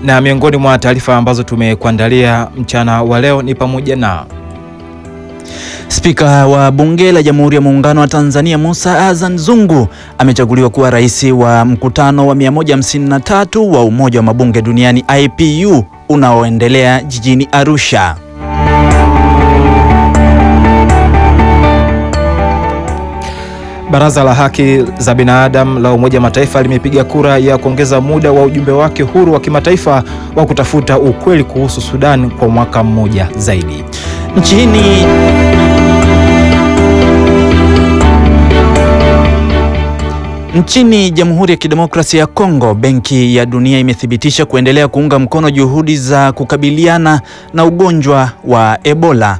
Na miongoni mwa taarifa ambazo tumekuandalia mchana wa leo ni pamoja na Spika wa Bunge la Jamhuri ya Muungano wa Tanzania Musa Azan Zungu amechaguliwa kuwa rais wa mkutano wa 153 wa Umoja wa Mabunge Duniani IPU unaoendelea jijini Arusha. Baraza la Haki za Binadamu la Umoja wa Mataifa limepiga kura ya kuongeza muda wa ujumbe wake huru wa kimataifa wa kutafuta ukweli kuhusu Sudan kwa mwaka mmoja zaidi. Nchini Nchini Jamhuri ya Kidemokrasia ya Kongo, Benki ya Dunia imethibitisha kuendelea kuunga mkono juhudi za kukabiliana na ugonjwa wa Ebola.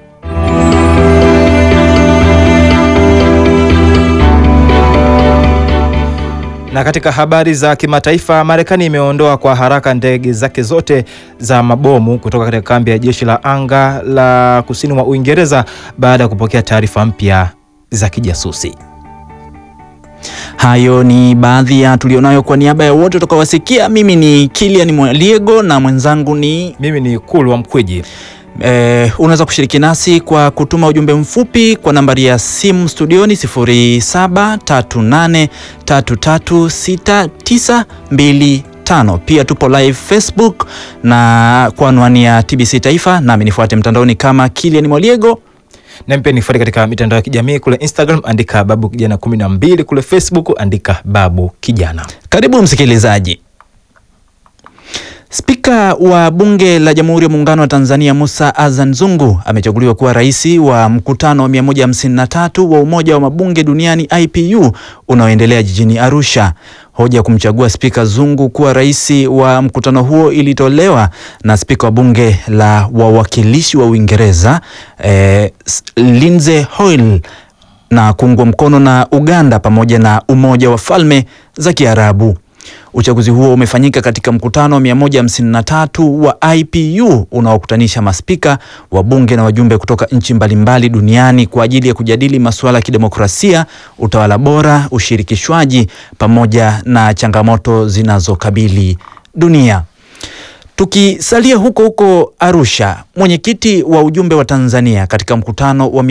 Na katika habari za kimataifa, Marekani imeondoa kwa haraka ndege zake zote za mabomu kutoka katika kambi ya jeshi la anga la kusini mwa Uingereza baada ya kupokea taarifa mpya za kijasusi. Hayo ni baadhi ya tulionayo. Kwa niaba ya wote utakawasikia, mimi ni Kilian Mwaliego na mwenzangu ni Mimi ni Kulwa Mkwiji. Eh, unaweza kushiriki nasi kwa kutuma ujumbe mfupi kwa nambari ya simu studioni 0738336925. Pia tupo live Facebook na kwa anwani ya TBC Taifa, nami nifuate mtandaoni kama Kilian Mwaliego. Na pia nifuate katika mitandao ya kijamii kule Instagram andika babu kijana 12, kule Facebook andika babu kijana. Karibu msikilizaji. Spika wa Bunge la Jamhuri ya Muungano wa Tanzania Musa Azan Zungu amechaguliwa kuwa rais wa mkutano wa 153 wa Umoja wa Mabunge Duniani IPU unaoendelea jijini Arusha. Hoja ya kumchagua Spika Zungu kuwa rais wa mkutano huo ilitolewa na Spika wa Bunge la Wawakilishi wa Uingereza eh, Lindsey Hoyle na kuungwa mkono na Uganda pamoja na Umoja wa Falme za Kiarabu. Uchaguzi huo umefanyika katika mkutano wa 153 wa IPU unaokutanisha maspika wa bunge na wajumbe kutoka nchi mbalimbali duniani kwa ajili ya kujadili masuala ya kidemokrasia, utawala bora, ushirikishwaji pamoja na changamoto zinazokabili dunia. Tukisalia huko huko Arusha, mwenyekiti wa ujumbe wa Tanzania katika mkutano wa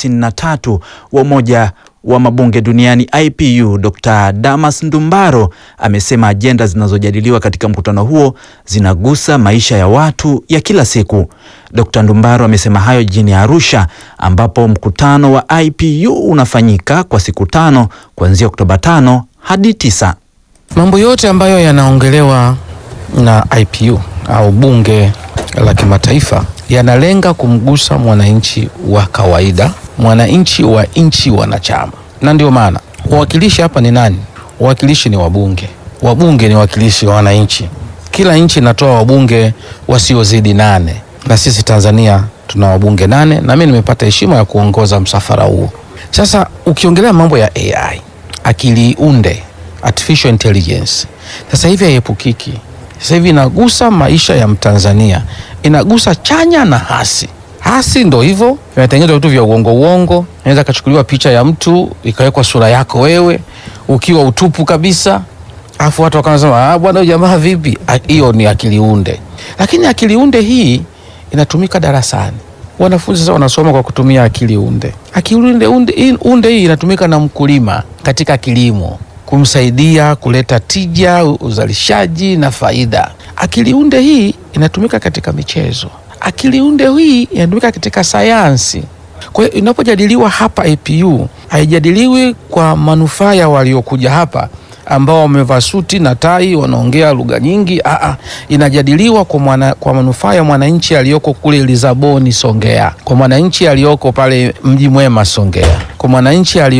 153 wa Umoja wa Mabunge Duniani IPU, Dr. Damas Ndumbaro amesema ajenda zinazojadiliwa katika mkutano huo zinagusa maisha ya watu ya kila siku. Dr. Ndumbaro amesema hayo jijini Arusha ambapo mkutano wa IPU unafanyika kwa siku tano kuanzia Oktoba tano hadi tisa. Mambo yote ambayo yanaongelewa na IPU au bunge la kimataifa yanalenga kumgusa mwananchi wa kawaida, mwananchi wa nchi wanachama. Na ndio maana wawakilishi hapa ni nani? Wawakilishi ni wabunge. Wabunge ni wawakilishi wa wananchi. Kila nchi inatoa wabunge wasiozidi nane, na sisi Tanzania tuna wabunge nane, na mimi nimepata heshima ya kuongoza msafara huo. Sasa ukiongelea mambo ya AI, akili unde, artificial intelligence, sasa hivi haiepukiki sasa hivi inagusa maisha ya Mtanzania, inagusa chanya na hasi. Hasi ndo hivyo, vimetengenezwa vitu vya uongo uongo. Inaweza kachukuliwa picha ya mtu ikawekwa sura yako wewe ukiwa utupu kabisa, afu watu wakaanza ah, bwana huyu jamaa vipi? Hiyo ni akili unde, lakini akili unde hii inatumika darasani. Wanafunzi sasa wanasoma kwa kutumia akili unde. Akili unde, unde, unde hii inatumika na mkulima katika kilimo kumsaidia kuleta tija, uzalishaji na faida. Akili unde hii inatumika katika michezo. Akili unde hii inatumika katika sayansi. Kwa hiyo inapojadiliwa hapa APU haijadiliwi kwa manufaa ya waliokuja hapa ambao wamevaa suti na tai wanaongea lugha nyingi. Aa, inajadiliwa kwa, mwana, kwa manufaa ya mwananchi aliyoko kule Lisaboni Songea, kwa mwananchi aliyoko pale Mji Mwema Songea, kwa mwananchi